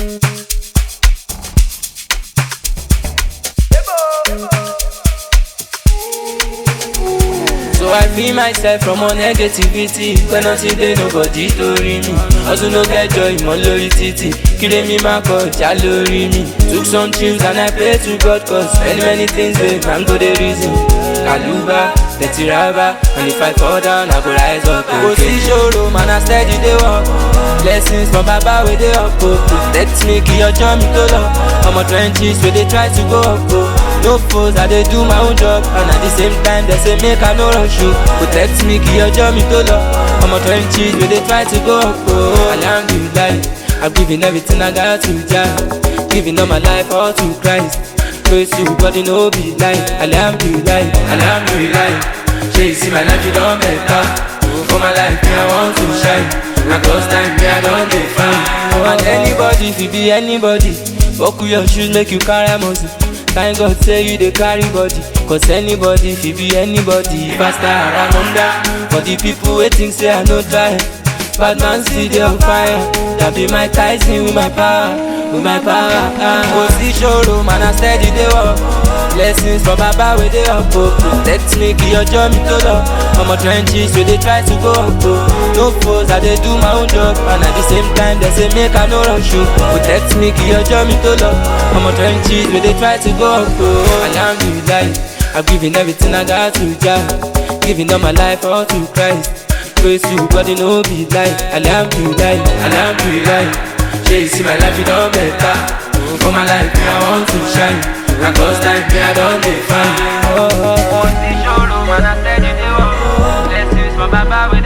So I free myself from all negativity Pẹ́ nothing dey nobody torí mi Ọdún ló kẹjọ ìmọ̀ lórí títì Kíre mi máa kọjá lórí mi Took some trips and I pray to God cause many many things dey man go dey reason Kàlùbá, tẹ̀tì rábà And if I fall down I go rise up Kò sí ṣòro man I steady dey work Blessings from baba wey dey up o Protect me kí ọjọ́ mi tó lọ Ọmọ trenches wey dey try to go up o No foes, I dey do my own job And at the same time, they say make I no rush you Protect me, kí ọjọ́ mi tó lọ Ọmọ trenches, we dey try to go up oh. Alhamdulillah, I'm giving everything I got to Jah Giving all my life all to Christ Praise you, body no be lie Alhamdulillah, Alhamdulillah Shey you see my life, you don better For my life, me I want to shine And cause time, me I don dey fine And anybody, if you be anybody Buckle your shoes, make you carry muscle Thank God say you dey carry body Cause anybody fit be anybody Faster around under For the people wey think say I no try Bad man still dey on fire That be my Tyson with my power With my power Kò sí ṣòro man I steady dey work Blessings from baba wey dey up o Protect me kí ọjọ́ mi tó lọ Ọmọ trenches wey dey try to go up o No foes I dey do my own job And at the same time they say make I no rush o Protect me kí ọjọ́ mi tó lọ Ọmọ trenches wey dey try to go up o Alhamdulillah I'm giving everything I got to Jah Giving all my life all to Christ Praise you body no be lie Alhamdulillah, Alhamdulillah Shey you see my life you don better For my life me I want to shine And cause time me I don dey fine. Kò sí ṣòro man I steady dey work Blessings from baba wey